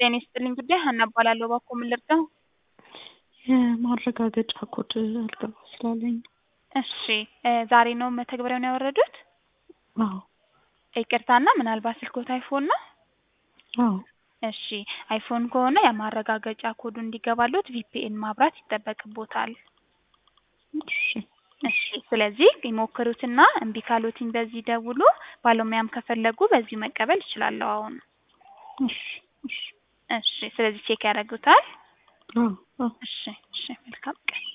ጤና ይስጥልኝ ጉዳይ ሀና እባላለሁ። እባክዎ ምን ልርዳው? የማረጋገጫ ኮድ አልገባ ስላለኝ ነው። እሺ ዛሬ ነው መተግበሪያውን ያወረዱት? አዎ ይቅርታና ምናልባት ስልክዎት አይፎን ነው? አዎ እሺ አይፎን ከሆነ የማረጋገጫ ኮዱ እንዲገባልዎት ቪፒኤን ማብራት ይጠበቅብዎታል። እሺ እሺ ስለዚህ ይሞክሩትና እምቢ ካሎትኝ በዚህ ይደውሉ። ባለሙያም ከፈለጉ በዚሁ መቀበል እችላለሁ አሁን። እሺ እሺ እሺ ስለዚህ ቼክ ያደርጉታል? አዎ አዎ እሺ እሺ መልካም ቀን